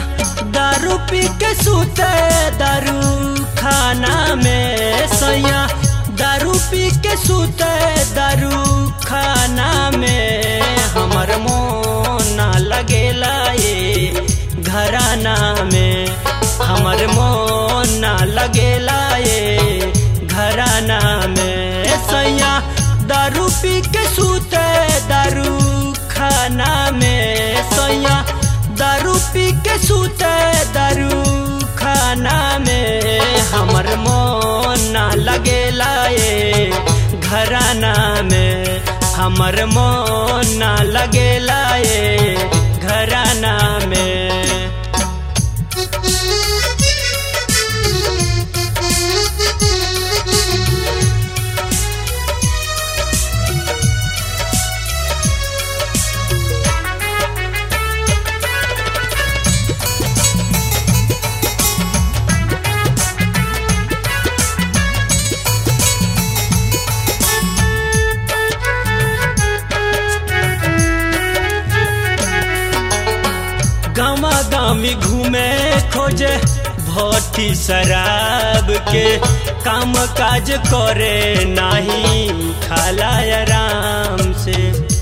दारू पी के सूते दारू खाना में सैया दारू पी के सूते दारू खाना में हमर मोन ना लगेला ये घराना में हमर मोन ना लगेला ये घराना में सैया दारू पी के सूते दारू खाना में सैया दारू पी के सूते दारू खाना में हमर मोन ना लगेला ये घराना में हमर मोन ना लगेला ये घराना में गामा गामी घूमे खोजे भट्टी शराब के काम काज करे नाही खाला आराम से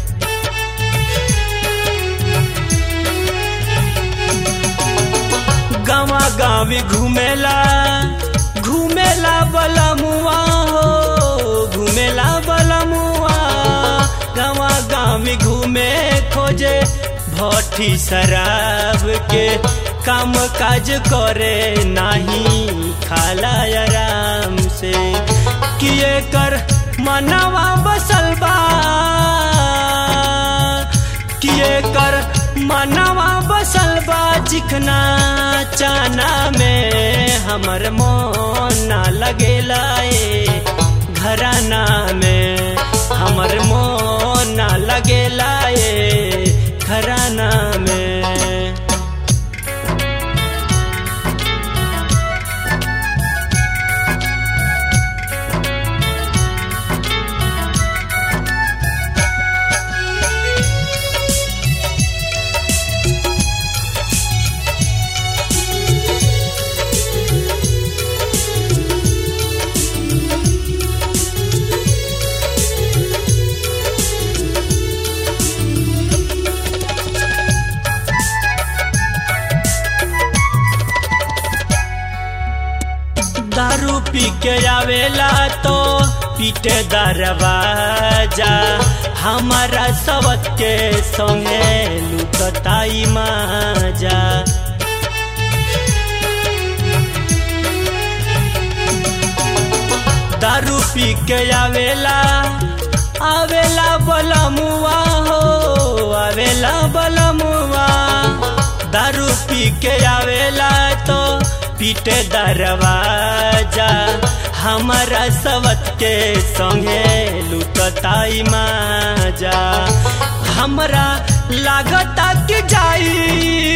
गामा गामी घूमेला घूमेला बलमुआ हो घूमेला बलमुआ गामा गामी घूमे खोजे भट्टी शराब के काम काज करे नाही खाला आराम से किए कर मनवा बसल बा किए कर मनवा बसल बा चिकना चाना में हमर मोन ना लगेला ए घराना में हमर मोन ना लगेला ए घराना में दारू पी के आवेला तो पीटे दरवाजा हमारा सबक के संगे लुटताई माजा दारू पी के आवेला आवेला बलमुआ हो आवेला बलमुआ दारू पी के आवेला तो पीटे दरवाजा हमारा सबत के संगे लुटताई माजा हमरा लागता कि जाई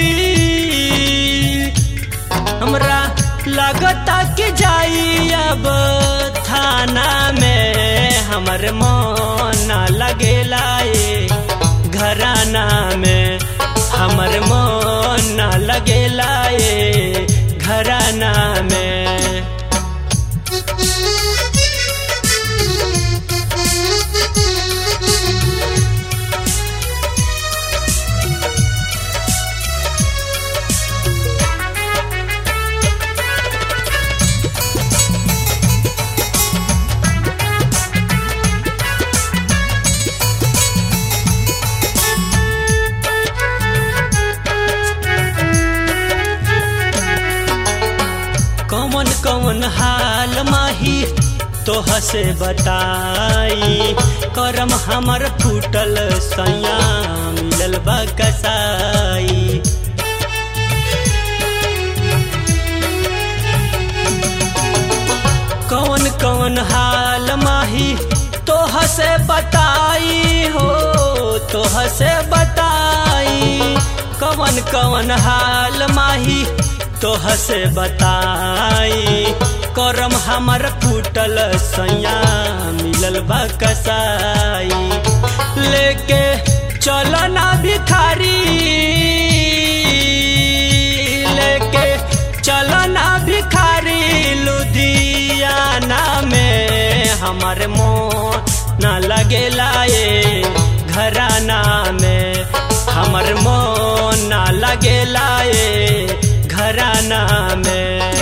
हमरा लागता कि जाई अब थाना में हमर मोन ना लगेला ए घराना में हमर मोन ना लगेला ए घराना में कौन कौन हाल माही तोह से बताई करम हमर फूटल सैया मिलल बा कसाई कौन कौन हाल माही तोह से बताई हो तोह से बताई कौन कौन हाल माही तोह से बताई करम हमर फूटल सैया मिलल बा कसाई लेके चल ना भिखारी घराना में हमर मोन न लगेला ये घराना में हमर मोन न लगेला ये घराना में